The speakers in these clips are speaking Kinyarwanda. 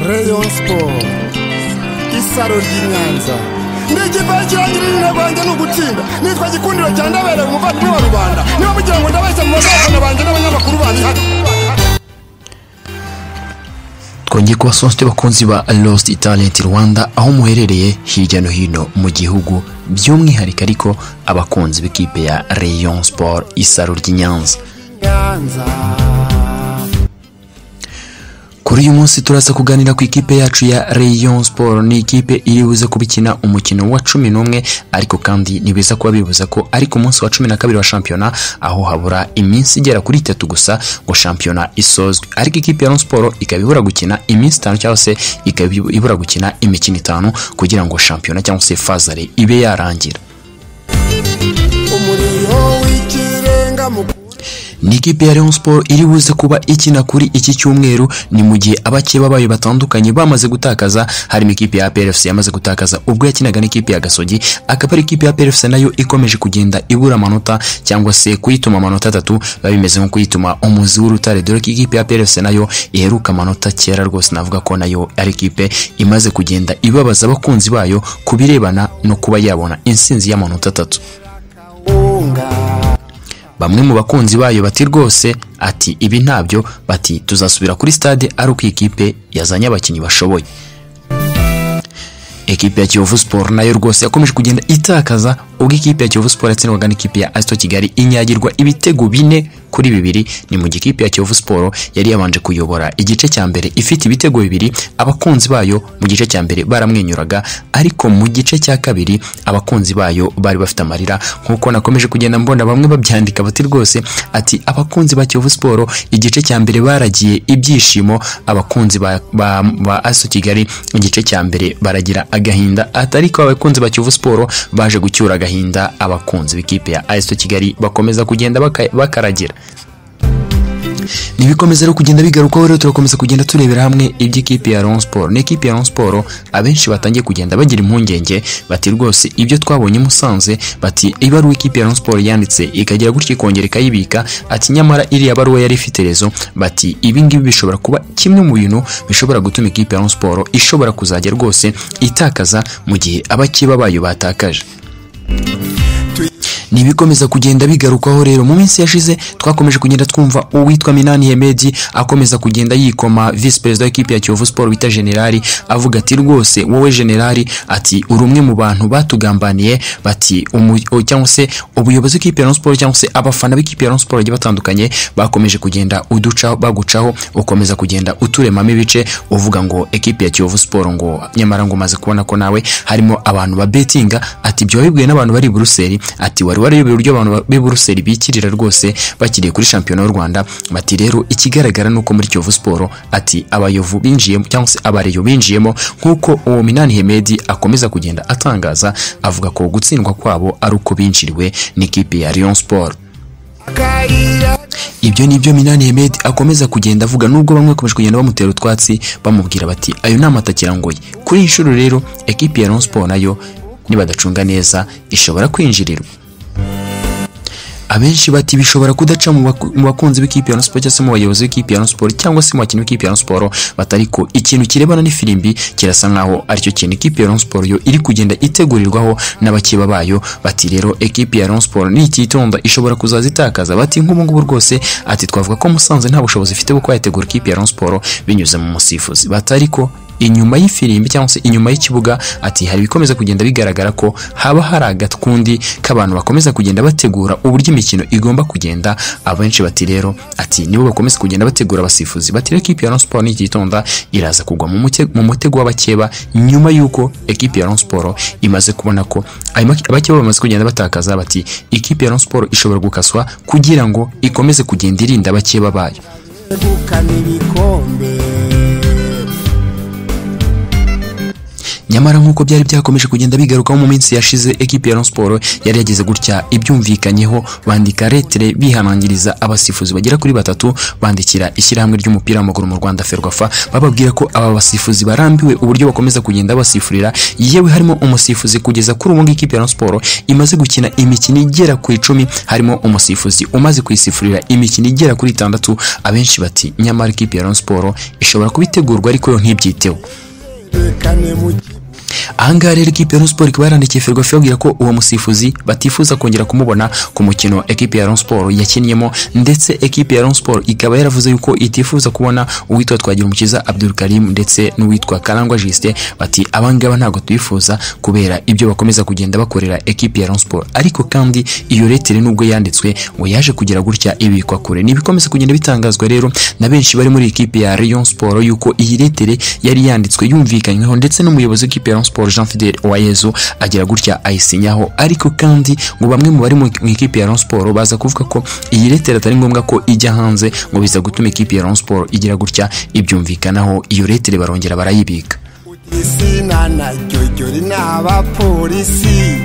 Rayon Sport isaro ry'inyanza ndigipfa kirangira irina rwanjye ni ugutsinda nitwa gikundiro cya ndabereye umuvandimwe wa rubanda niba mugira ngo ndabeshya mu bazafana banjye n'abanyamakuru bandi hano twongeye kubasonse bakunzi ba Lost Talent Rwanda aho muherereye hirya no hino mu gihugu by'umwihariko ariko abakunzi b'ikipe ya Rayon Sport isaro ry'inyanza nyanza kuri uyu munsi turaza kuganira ku ikipe yacu ya Rayon Sport ni ikipe iri buze kubikina umukino wa cumi n'umwe ariko kandi ntibiza kuba bibuza ko ari ku munsi wa cumi na kabiri wa shampiyona aho habura iminsi igera kuri itatu gusa ngo shampiyona isozwe ariko ikipe ya Rayon Sport ikaba ibura gukina iminsi itanu cyangwa se ikaba ibura gukina imikino itanu kugira ngo shampiyona cyangwa se fazare ibe yarangira umuriro w'ikirenga mu ni ikipe ya Rayon Sport iri buze kuba ikina kuri iki cyumweru ni mu gihe abakeba bayo batandukanye bamaze gutakaza harimo ikipe ya PRFC yamaze gutakaza ubwo yakinaga n'ikipe ya Gasogi akaba ari ikipe ya PRFC nayo ikomeje kugenda ibura amanota cyangwa se kuyituma amanota atatu biba bimeze nko kuyituma umuzi w'urutare dore ko ikipe ya PRFC nayo iheruka amanota kera rwose navuga ko nayo ari ikipe imaze kugenda ibabaza abakunzi bayo ku birebana no kuba yabona insinzi y'amanota atatu bunga bamwe mu bakunzi bayo bati rwose ati ibi ntabyo bati tuzasubira kuri stade ari uko ikipe yazanye abakinnyi bashoboye ekipe ya Kiyovu Sport nayo rwose yakomeje kugenda itakaza ubwo ikipe ya Kiyovu Sport yatsindwaga n'ikipe ya Asito Kigali inyagirwa ibitego bine kuri bibiri ni mu gihe ikipe ya Kiyovu Sport yari yabanje kuyobora igice cya mbere ifite ibitego bibiri abakunzi bayo mu gice cya mbere baramwenyuraga ariko mu gice cya kabiri abakunzi bayo bari bafite amarira nk'uko nakomeje kugenda mbona bamwe babyandika bati rwose ati abakunzi ba Kiyovu Sport igice cya mbere baragiye ibyishimo abakunzi ba, ba, ba Asu Kigali igice cya mbere baragira agahinda ati ariko abakunzi ba Kiyovu Sport baje gucyura agahinda abakunzi b'ikipe ya Asu Kigali bakomeza kugenda baka- bakaragira ntibikomeza rero kugenda bigarukaho rero turakomeza kugenda turebera hamwe iby'ikipe ya Rayon Sport ni ikipe ya Rayon Sport abenshi batangiye kugenda bagira impungenge bati rwose ibyo twabonye i Musanze bati ibaruwa ikipe ya Rayon Sport yanditse ikagira gutya ikongera ikayibika ati nyamara iriya baruwa yari ifite rezo bati ibi ngibi bishobora kuba kimwe mu bintu bishobora gutuma ikipe ya Rayon Sport ishobora kuzajya rwose itakaza mu gihe abakeba bayo batakaje ntibikomeza kugenda bigarukaho rero mu minsi yashize twakomeje kugenda twumva uwitwa Minani Hemedi akomeza kugenda yikoma vice perezida w'ikipe ya Kiyovu Sport bita generali avuga ati rwose wowe generali ati uri umwe mu bantu batugambaniye bati umu- o- cyangwa se ubuyobozi bw'ikipe ya Rayon Sport cyangwa se abafana b'ikipe ya Rayon Sport bagiye batandukanye bakomeje kugenda uducaho bagucaho ukomeza kugenda uturemamo ibice uvuga ngo ekipe ya Kiyovu Sport ngo nyamara ngo umaze kubona ko nawe harimo abantu ba betinga ati byo wabibwiwe n'abantu bari i Buruseli ati wari warayobeye uburyo abantu ba- b'i Buruseli bikirira rwose bakiriye kuri shampiyona y'u Rwanda bati rero ikigaragara ni uko muri Kiyovu Sport ati abayovu binjiyemo cyangwa se abareyo binjiyemo nk'uko uwo Minani Hemedi akomeza kugenda atangaza avuga ko gutsindwa kwabo ari uko binjiriwe n'ikipe ya Rayon Sport akayira ibyo ni byo Minani Hemedi akomeza kugenda avuga nubwo bamwe bakomeje kugenda bamutera utwatsi bamubwira bati ayo ni amatakirangoye kuri iyi nshuro rero ekipi ya Rayon Sport nayo nibadacunga neza ishobora kwinjirirwa abenshi bati bishobora kudaca mu baku- mu bakunzi b'ikipe ya Rayon Sport cyangwa se mu bayobozi b'ikipe ya Rayon Sport cyangwa se mu bakinnyi b'ikipe ya Rayon Sport batari ko ikintu kirebana n'ifirimbi kirasa nkaho aricyo kintu ikipe ya Rayon Sport yo iri kugenda itegurirwaho n'abakeba bayo bati rero ekipe ya Rayon Sport nititonda ishobora kuzaza itakaza bati nk'ubu ngubu rwose ati twavuga ko Musanze nta bushobozi ifite bwo kuba yategura ikipe ya Rayon Sport binyuze mu musifuzi batari ko inyuma y'ifirimbi cyangwa se inyuma y'ikibuga ati hari ibikomeza kugenda bigaragara ko haba hari agatwundi k'abantu bakomeza kugenda bategura uburyo imikino igomba kugenda abenshi bati rero ati nibo bakomeza kugenda bategura abasifuzi bati rero ekipi ya Rayon Sport nititonda iraza kugwa mu mute- mu mutego w'abakeba nyuma y'uko ekipi ya Rayon Sport imaze kubona ko ayo maki- abakeba bamaze kugenda batakaza bati ikipe ya Rayon Sport ishobora gukaswa kugira ngo ikomeze kugenda irinda abakeba bayo yegukana ibikombe nyamara nk'uko byari byakomeje kugenda bigarukaho mu minsi yashize ekipi ya Rayon Sport yari yagize gutya ibyumvikanyeho bandika letere bihanangiriza abasifuzi bagera kuri batatu bandikira ishyirahamwe ry'umupira w'amaguru mu Rwanda Ferwafa bababwira ko aba basifuzi barambiwe uburyo bakomeza kugenda basifurira yewe harimo umusifuzi kugeza kuri ubu ngubu ikipe ya Rayon Sport imaze gukina imikino igera ku icumi harimo umusifuzi umaze kuyisifurira imikino igera kuri itandatu abenshi bati nyamara ikipe ya Rayon Sport ishobora kubitegurwa ariko yo ntibyiteho tekane mu ahangaha rero ekipi ya Rayon Sport ikaba yarandikiye Ferwafa ibabwira ko uwo musifuzi batifuza kongera kumubona ku mukino ekipi ya Rayon Sport yakinnyeho ndetse ekipi ya Rayon Sport ikaba yaravuze yuko itifuza kubona uwitwa Twagirumukiza Abdul Karim ndetse n'uwitwa Karangwa Justin bati abangaba ntabwo tubifuza kubera ibyo bakomeza kugenda bakorera ekipi ya Rayon Sport ariko kandi iyo letere nubwo yanditswe ngo yaje kugira gutya ibikwa kure ni ibikomeza kugenda bitangazwa rero na benshi bari muri ekipi ya Rayon Sport yuko iyi letere yari yanditswe yumvikanyweho ndetse n'umuyobozi w'ikipe ya Rayon Sport Jean Fidel Uwayezu agira gutya ayisinyaho ariko kandi ngo bamwe mu bari mu mu ikipe ya Rayon Sport baza kuvuga ko iyi letere atari ngombwa ko ijya hanze ngo biza gutuma ikipe ya Rayon Sport igira gutya ibyumvikanaho iyo letere barongera barayibika isina na jyojyori n'abapolisi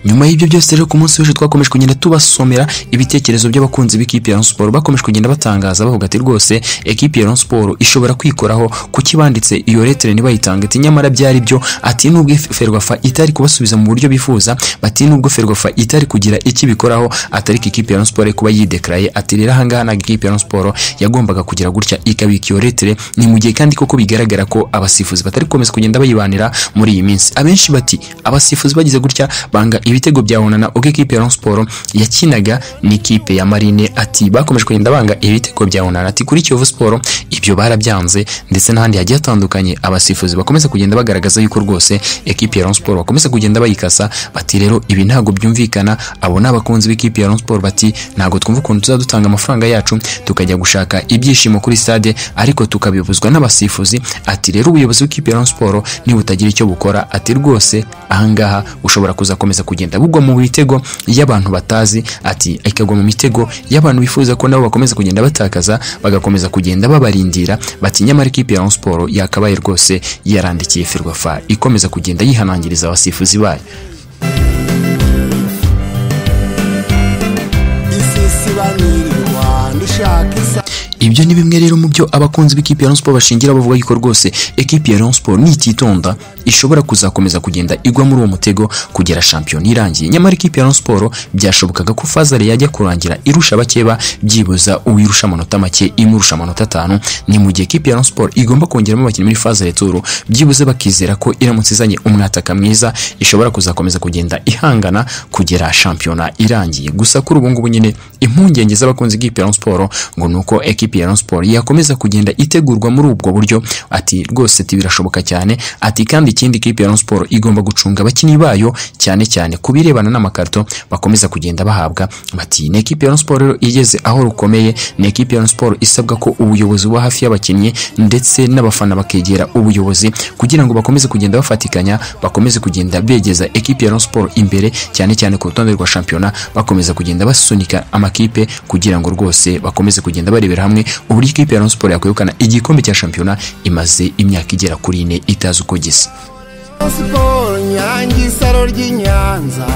nyuma y'ibyo byose rero ku munsi w'ejo twakomeje kugenda tubasomera ibitekerezo by'abakunzi b'ikipe ya Rayon Sport bakomeje kugenda batangaza bavuga ati rwose ekipe ya Rayon Sport ishobora kwikoraho kuki banditse iyo letere ntibayitanga ati nyamara byari byo ati nubwo Ferwafa itari kubasubiza mu buryo bifuza bati nubwo Ferwafa itari kugira iki bikoraho atari ko ikipe ya Rayon Sport kuba yidekaraye ati rero ahangaha ntabwo ikipe ya Rayon Sport yagombaga kugira gutya ikabika iyo letere ni mu gihe kandi koko bigaragara ko abasifuzi batari gukomeza kugenda bayibanira muri iyi minsi abenshi bati abasifuzi bagize gutya banga ibitego bya onana ubwo ikipe ya Rayon Sport yakinaga n'ikipe ya Marine ati bakomeje kugenda banga ibitego bya onana ati kuri Kiyovu Sport ibyo barabyanze ndetse n'ahandi hagiye hatandukanye abasifuzi bakomeza kugenda bagaragaza yuko rwose ekipe ya Rayon Sport bakomeza kugenda bayikasa bati rero ibi ntabwo byumvikana abo ni abakunzi b'ikipe ya Rayon Sport bati ntabwo twumva ukuntu tuzadutanga amafaranga yacu tukajya gushaka ibyishimo kuri stade ariko tukabibuzwa n'abasifuzi ati rero ubuyobozi bw'ikipe ya Rayon Sport nibutagira icyo bukora ati rwose ahangaha ushobora kuzakomeza kugenda bugwa mu mitego y'abantu batazi ati ikagwa mu mitego y'abantu bifuza ko nabo bakomeza kugenda batakaza bagakomeza kugenda babarindira bati nyamara ikipe ya Rayon Sport yakabaye rwose yarandikiye Ferwafa ikomeza kugenda yihanangiriza abasifuzi bayo isisibanirwa ndishaka isa ibyo ni bimwe rero mu byo abakunzi b'ikipe ya Rayon Sport bashingira bavuga yuko rwose ekipe ya Rayon Sport nititonda ishobora kuzakomeza kugenda igwa muri uwo mutego kugera shampiyona irangiye nyamara ikipe ya Rayon Sport byashobokaga ko Fazari yajya kurangira irusha bakeba byibuza uwirusha amanota make imurusha amanota atanu ni mu gihe ekipe ya Rayon Sport igomba kongeramo abakinnyi muri Fazari Tour byibuze bakizera ko iramutse izanye umwataka mwiza ishobora kuzakomeza kugenda ihangana kugera shampiyona irangiye gusa kuri ubu ngubu nyine impungenge z'abakunzi b'ikipe ya Rayon Sport ngo ni uko ekipe ya Rayon Sport yakomeza kugenda itegurwa muri ubwo buryo ati rwose ati birashoboka cyane ati kandi ikindi ekipe ya Rayon Sport igomba gucunga abakinnyi bayo cyane cyane ku birebana n'amakarito bakomeza kugenda bahabwa bati ni ekipe ya Rayon Sport rero igeze aho rukomeye ni ekipe ya Rayon Sport isabwa ko ubuyobozi buba hafi y'abakinnyi ndetse n'abafana bakegera ubuyobozi kugira ngo bakomeze kugenda bafatikanya bakomeze kugenda begeza ekipe ya Rayon Sport imbere cyane cyane ku rutonde rwa shampiyona bakomeza kugenda basunika amakipe kugira ngo rwose bakomeze kugenda barebera hamwe uburyo ikipe ya Rayon Sport yakwegukana igikombe cya shampiyona imaze imyaka igera kuri ine itazi uko gisa siporo nyange isaro ry'i nyanza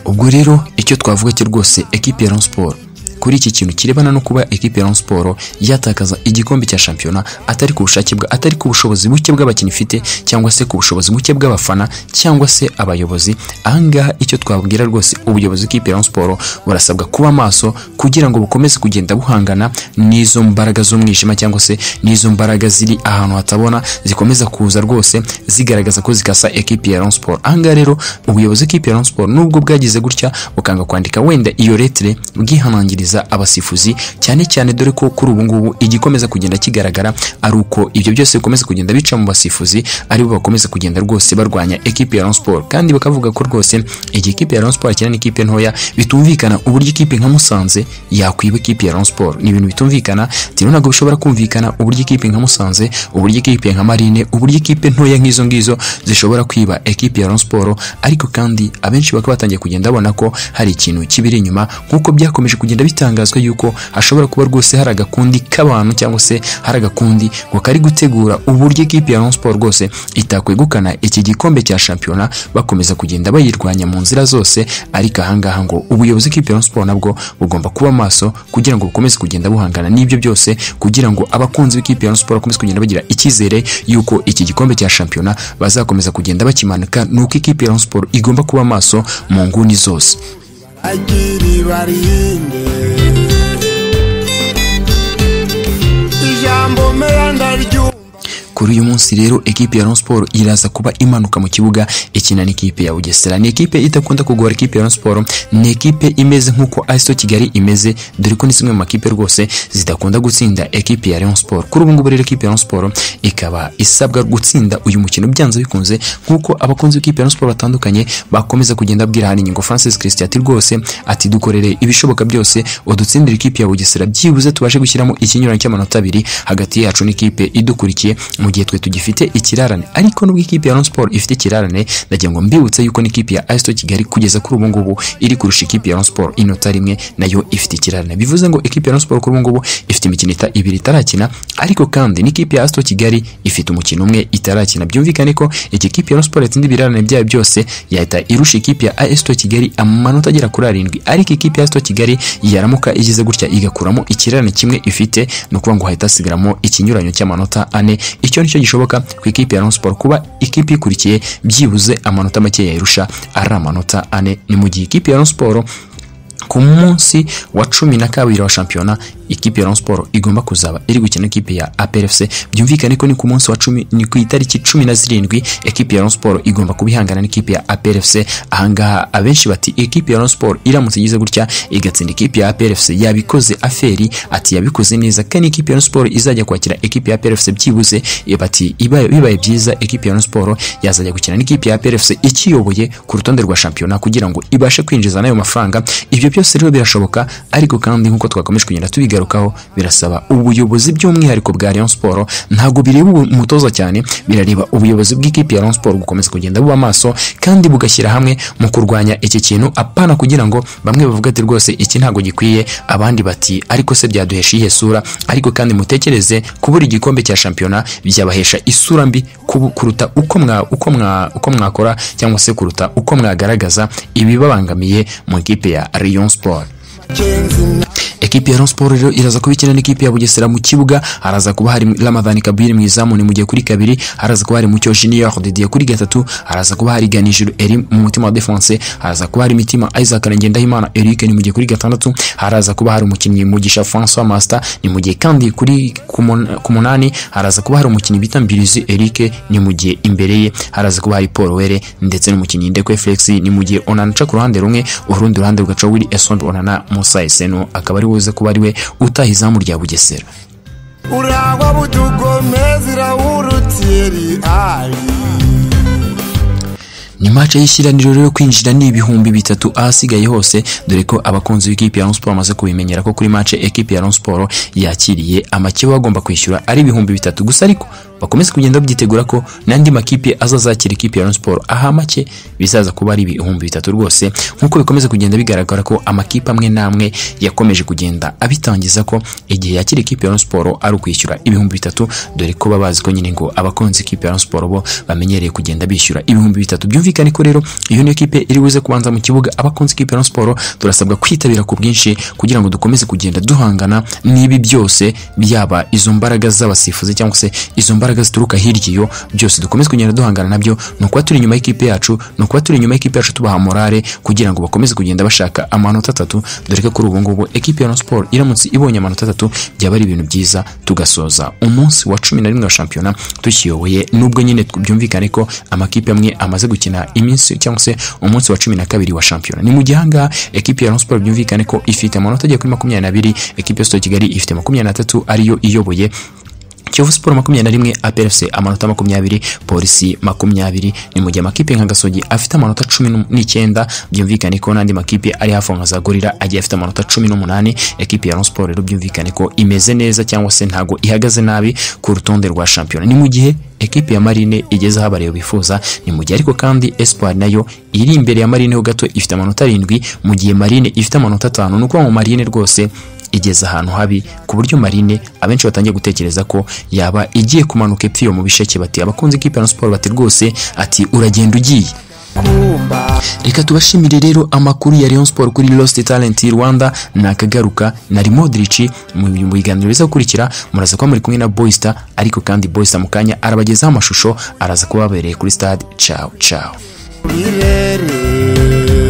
ubwo rero icyo twavuga cyo rwose ekipi ya Rayon Sport kuri iki kintu kirebana no kuba ekipi ya Rayon Sport yatakaza igikombe cya shampiyona atari ku bushake bwa atari ku bushobozi buke bw'abakinnyi ifite cyangwa se ku bushobozi buke bw'abafana cyangwa se abayobozi ahangaha icyo twabwira rwose ubuyobozi bw'ikipe ya Rayon Sport burasabwa kuba maso kugira ngo bukomeze kugenda buhangana n'izo mbaraga z'umwijima cyangwa se n'izo mbaraga ziri ahantu hatabona zikomeza kuza rwose zigaragaza ko zikasa ekipi ya Rayon Sport ahangaha rero ubuyobozi bw'ikipe ya Rayon Sport nubwo bwagize gutya bukanga kwandika wenda iyo letere bwihanangiriza kugaragariza abasifuzi cyane cyane dore ko kuri ubu ngubu igikomeza kugenda kigaragara ari uko ibyo byose bikomeza kugenda bica mu basifuzi aribo bakomeza kugenda rwose barwanya ekipe ya Rayon Sport kandi bakavuga ko rwose igihe ikipe ya Rayon Sport ikina n'ikipe ntoya bitumvikana uburyo ikipe nka Musanze yakwiba ikipe ya Rayon Sport ni ibintu bitumvikana tino ntabwo bishobora kumvikana uburyo ikipe nka Musanze uburyo ikipe nka Marine uburyo ikipe ntoya nk'izo ngizo zishobora kwiba ekipe ya Rayon Sport ariko kandi abenshi bakaba batangiye kugenda babona ko hari ikintu kibiri inyuma nk'uko byakomeje kugenda bitanga birazwa yuko hashobora kuba rwose hari agakundi k'abantu cyangwa se hari agakundi ngo kari gutegura uburyo ikipe ya Rayon Sport rwose itakwegukana iki gikombe cya shampiyona bakomeza kugenda bayirwanya mu nzira zose ariko ahangaha ngo ubuyobozi bw'ikipe ya Rayon Sport nabwo bugomba kuba maso kugira ngo bukomeze kugenda buhangana n'ibyo byose kugira ngo abakunzi b'ikipe ya Rayon Sport bakomeze kugenda bagira icyizere yuko iki gikombe cya shampiyona bazakomeza kugenda bakimanika nuko ikipe ya Rayon Sport igomba kuba maso mu nguni zose agiri barinde ijambo mera ndaryumva kuri uyu munsi rero ekipe ya Rayon Sport iraza kuba imanuka mu kibuga ikina n'ikipe ya Bugesera ni ekipe idakunda kugora ikipe ya Rayon Sport ni ekipe imeze nk'uko ASO Kigali imeze dore ko ni zimwe mu makipe rwose zidakunda gutsinda ekipe ya Rayon Sport kuri ubu ngubu rero ekipe ya Rayon Sport ikaba isabwa gutsinda uyu mukino byanze bikunze nk'uko abakunzi b'ikipe ya Rayon Sport batandukanye bakomeza kugenda abwira hano inyungu Francis Christian ati rwose ati dukorere ibishoboka byose udutsindire ikipe ya Bugesera byibuze tubashe gushyiramo ikinyuranyo cy'amanota abiri hagati yacu n'ikipe idukurikiye mu gihe twe tugifite ikirarane ariko nubwo ikipe ya Rayon Sport ifite ikirarane ndagira ngo mbibutse yuko n'ikipe ya AS Kigali kugeza kuri ubu ngubu iri kurusha ikipe ya Rayon Sport inota rimwe nayo ifite ikirarane bivuze ngo ikipe ya Rayon Sport kuri ubu ngubu ifite imikino ita- ibiri itarakina ariko kandi n'ikipe ya AS Kigali ifite umukino umwe itarakina byumvikane ko iki kipe ya Rayon Sport yatsinda ibirarane byayo byose yahita irusha ikipe ya AS Kigali amanota agera kuri arindwi ariko ikipe ya AS Kigali yaramuka igize gutya igakuramo ikirarane kimwe ifite ni ukuvuga ngo hahita hasigaramo ikinyuranyo cy'amanota ane icyo nicyo gishoboka ku ikipe ya Rayon Sport kuba ikipe ikurikiye byibuze amanota make yayirusha ari amanota ane ni mu gihe ikipe ya Rayon Sport ku munsi wa cumi na kabiri wa shampiyona ikipe ya Rayon Sport igomba kuzaba iri gukina ikipe ya APR FC byumvikane ko ni ku munsi wa cumi ni ku itariki cumi na zirindwi ikipe ya Rayon Sport igomba kuba ihangana n'ikipe ya APR FC ahangaha abenshi bati ikipe ya Rayon Sport iramutse igize gutya igatsinda ikipe ya APR FC yabikoze aferi ati yabikoze neza kandi ikipe ya Rayon Sport izajya kwakira ikipe ya APR FC byibuze eh, bati ibaye- bibaye byiza ikipe ya Rayon Sport yazajya gukina n'ikipe ya APR FC ikiyoboye ku rutonde rwa shampiyona kugira ngo ibashe kwinjiza n'ayo mafaranga ibyo byose rero birashoboka ariko kandi nk'uko twakomeje kugenda tubigarukaho birasaba ubuyobozi by'umwihariko bwa Rayon Sport ntabwo bireba ubu- umutoza cyane birareba ubuyobozi bw'ikipe ya Rayon Sport gukomeza kugenda buba maso kandi bugashyira hamwe mu kurwanya iki kintu apana kugira ngo bamwe bavuge ati rwose iki ntabwo gikwiye abandi bati ariko se byaduhesha iyihe sura ariko kandi mutekereze kubura igikombe cya shampiyona byabahesha isura mbi kubu- kuruta uko mwa uko mwa uko mwakora cyangwa se kuruta uko mwagaragaza ibibabangamiye mu ikipe ya Rayon Sport kenzi na ekipi ya Rayon Sport rero iraza kuba ikina n'ikipe ya Bugesera mu kibuga haraza kuba hari Ramadhan Kabir mu izamu ni mu gihe kuri kabiri haraza kuba hari Mucyo Junior Didier kuri gatatu haraza kuba hari Ganijuru Eri mu mutima wa defense haraza kuba hari Mitima Isaac Ngendahimana Eric ni mu gihe kuri gatandatu haraza kuba hari umukinnyi Mugisha François Master ni mu gihe kandi kuri ku mun- ku munani haraza kuba hari umukinnyi bita Mbirizi Eric ni mu gihe imbere ye haraza kuba hari Paul Were ndetse n'umukinnyi Ndekwe Felix ni mu gihe Onana aca ku ruhande rumwe urundi ruhande rugacaho Willy Esombe Onana Musa Eseno akaba ari buze kuba ari we utaha izamu rya Bugesera urangwa budugomezi rawurutiyeri ari ni match y'ishyiraniro rero kwinjira ni ibihumbi bitatu ahasigaye hose dore ko abakunzi b'ikipe ya Rayon Sport bamaze kubimenyera ko kuri match ekipe ya Rayon Sport yakiriye amakeba bagomba kwishyura ari ibihumbi bitatu gusa ariko bakomeze kugenda babyitegura ko n'andi makipe azazakira ikipe ya Rayon Sport aha make bizaza kuba ari ibihumbi bitatu rwose nk'uko bikomeza kugenda bigaragara ko amakipe amwe n'amwe yakomeje kugenda abitangiza ko igihe yakira ikipe ya Rayon Sport ari ukwishyura ibihumbi bitatu dore ko baba bazi ko nyine ngo abakunzi ikipe ya Rayon Sport bo bamenyereye kugenda bishyura ibihumbi bitatu byumvikane ko rero iyo niyo kipe iri buze kubanza mu kibuga abakunzi ikipe ya Rayon Sport turasabwa kwitabira ku bwinshi kugira ngo dukomeze kugenda duhangana n'ibi byose byaba izo mbaraga z'abasifuzi cyangwa se izo mbaraga zituruka hirya iyo byose dukomeze kugenda duhangana nabyo ni ukuba turi inyuma y'ikipe yacu ni ukuba turi inyuma y'ikipe yacu tubaha morale kugira ngo bakomeze kugenda bashaka amanota atatu dore ko kuri ubu ngubu ekipe ya Rayon Sport iramutse ibonye amanota atatu byaba ari ibintu byiza tugasoza umunsi wa cumi na rimwe wa shampiyona tukiyoboye nubwo nyine byumvikane ko amakipe amwe amaze gukina iminsi cyangwa se umunsi wa cumi na kabiri wa shampiyona ni mu gihe ahangaha ekipe ya Rayon Sport byumvikane ko ifite amanota agera kuri makumyabiri n'abiri ekipe ya Sito Kigali ifite makumyabiri n'atatu ariyo iyoboye kiyovu siporo makumyabiri na rimwe APRFC amanota makumyabiri polisi makumyabiri ni mu gihe amakipe nka gasogi afite amanota cumi n'u- n'icyenda byumvikane ko n'andi makipe ari hafi aho nka za gorira agiye afite amanota cumi n'umunani ekipe ya Rayon Sport rero byumvikane ko imeze neza cyangwa se ntago ihagaze nabi ku rutonde rwa shampiyona ni mu gihe ekipe ya marine igeze aho abareba bifuza ni mu gihe ariko kandi espoir nayo iri imbere ya marine ho gato ifite amanota arindwi mu gihe marine ifite amanota atanu ni ukuvuga ngo marine rwose igeze ahantu habi ku buryo marine abenshi batangiye gutekereza ko yaba igiye kumanuka epfo iyo mu bisheke bati abakunzi kipe ya Rayon Sport bati rwose ati uragenda ugiye reka tubashimire rero amakuru ya Rayon Sport kuri Lost Talent Rwanda nakagaruka na Modric mu mu biganiro bizakurikira muraza kuba muri kumwe na Boysta ariko kandi Boysta mu kanya arabagezaho amashusho araza kubabereye kuri stade ciao ciao birere